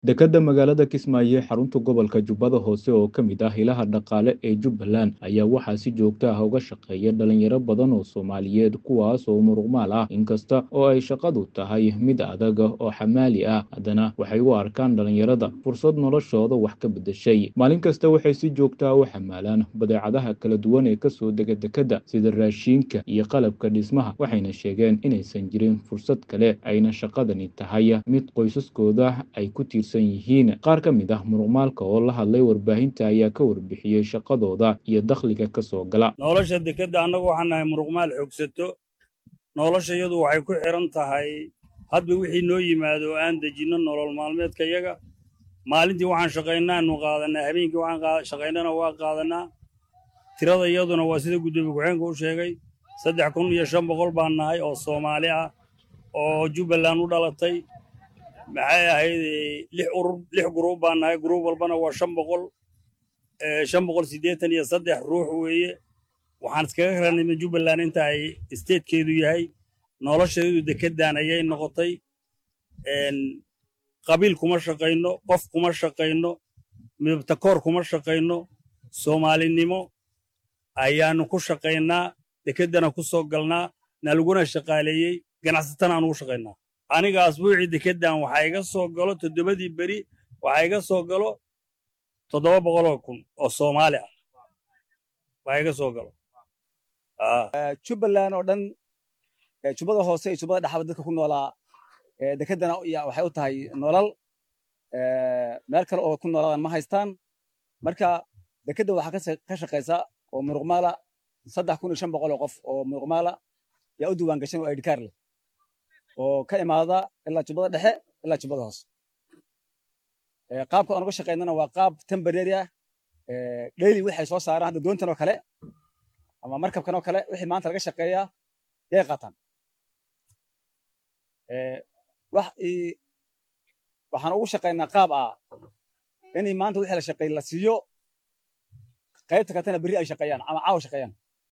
dekedda magaalada kismaayo ee xarunta gobolka jubbada hoose oo ka mid ah ilaha dhaqaale ee jubbaland ayaa waxaa si joogto ah uga shaqeeya dhalinyaro badan oo soomaaliyeed kuwaas oo muruqmaal ah inkasta oo ay shaqadu tahay mid adag oo xamaali ah haddana waxay u arkaan dhalinyarada fursad noloshooda wax ka beddeshay maalin kasta waxay si joogto ah u xamaalaan badeecadaha kala duwan ee kasoo dega dekedda sida raashiinka iyo qalabka dhismaha waxayna sheegeen inaysan jirin fursad kale ayna shaqadani tahay mid qoysaskooda ay ku tiirsan yihiin qaar ka mid ah muruqmaalka oo la hadlay warbaahinta ayaa ka warbixiyey shaqadooda iyo dakhliga ka soo gala nolosha dekedda annagu waxaan nahay muruqmaal xoogsato nolosha iyadu waxay ku xiran tahay hadba wixii noo yimaado oo aan dejinno nolol maalmeedka yaga maalintii waxaan shaqaynaanu qaadanaa habeenkii waxaan shaqaynana waa qaadanaa tirada iyaduna waa sida guddoomiye ku-xeenka u sheegay saddex kun iyo shan boqol baan nahay oo soomaali ah oo jubbaland u dhalatay maxay ahayd lix urur lix guruub baan nahay guruub walbana waa shan boqol shan boqol siddeetan iyo saddex ruux weeye waxaan iskaga ranayna jubbaland inta ay isteedkeedu yahay nolosheedu dekeddan ayay noqotay qabiil kuma shaqayno qof kuma shaqayno midabtakoor kuma shaqayno soomaalinimo ayaannu ku shaqaynaa dekeddana ku soo galnaa nalaguna shaqaaleeyey ganacsatana aan ugu shaqaynaa aniga asbuucii dekeddan waxaa iga soo galo toddobadii beri waxaa iga soo galo toddoba boqoloo kun oo soomaali ah waxaa iga soo galo jubbaland oo dhan jubbada hoose iyo jubbada dhexaba dadka ku noolaa dekeddana waxay u tahay nolol meel kale oo ku noolaadaan ma haystaan marka dekedda waxaa ka shaqaysa oo muruqmaala saddex kun iyo shan boqol oo qof oo muruqmaala yaa u diiwaan gashan oo aidhikaar leh oo ka imaada ilaa jubbada dhexe ilaa jubbada hoose qaabka aan uga shaqaynana waa qaab temporary ah daily waxay soo saaraan hadda doontan oo kale ama markabkan oo kale wixii maanta laga shaqeeyaa yay qaataan waxaan ugu shaqaynaa qaab ah inay maanta wixii la shaqeey la siiyo qaybta katana berri ay shaqeeyaan ama caawa shaqeeyaan